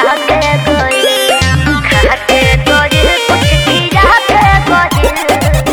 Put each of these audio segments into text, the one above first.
के गइल खा के गइल कुछ खिया के गइल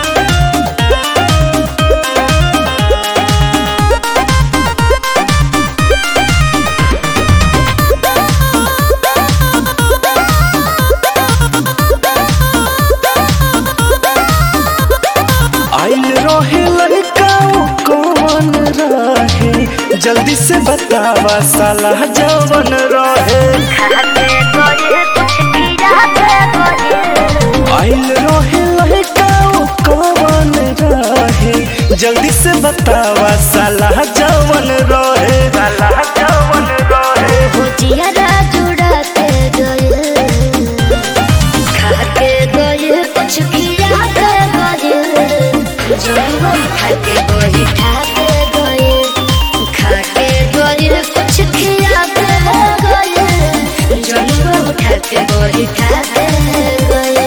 आइल रहे लड़का कौन रहे जल्दी से बतावा साला जवन रहे खा के गइल कुछ खिया के गइल आइल रहे लड़का कौन रहे जल्दी से बतावा साला जवन रहे साला जवन रहे भुजिया जुड़ा के गइल खा के गइल कुछ खिया के गइल जंगल खा के गइल खा के गइल खा के गइल कुछ खिया के गइल जंगल खा के गइल खा के गइल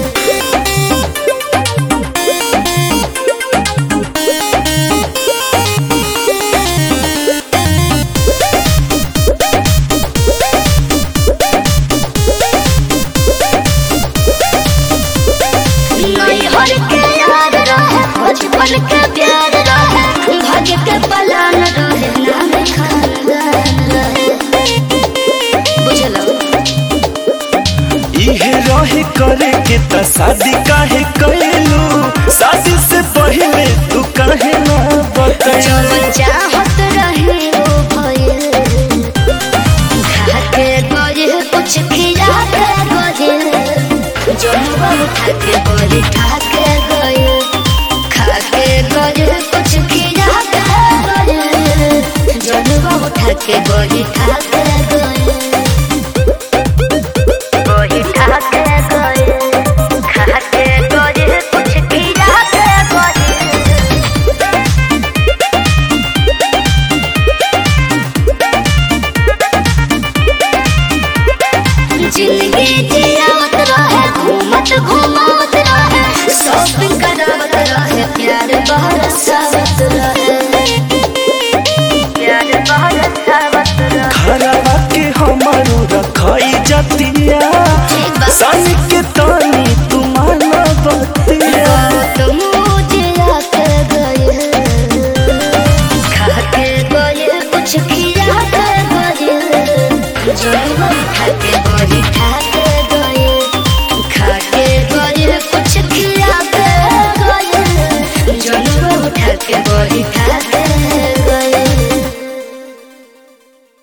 नैहर के याद रहे बचपन के प्यार रहे भाग्य के पलान रहे नाम खानदान रहे बुझलो इहे रहे करे के त शादी काहे कैलू शादी से पहले तू काहे ना बतैलू जवन चाहत रहे वो भइल खा के गइल कुछ खिया के गइल जनवा उठा के गइल खा के गइल खा के गइल कुछ खिया के गइल जनवा उठा के गइल खा के गइल गइल खा के गइल खा के गइल कुछ खिया के गइल जिंदगी जियावत रहे घूमत घूमावत रहे शॉपिंग करावत रहे प्यार बरसावत रहे प्यार बरसावत रहे खराबा के हमारू रखाई जतिया सन के तानी तुम्हारा बतिया तुम मुझे आके गए खा के गए कुछ खिला के गए जन्म खा के गए खा के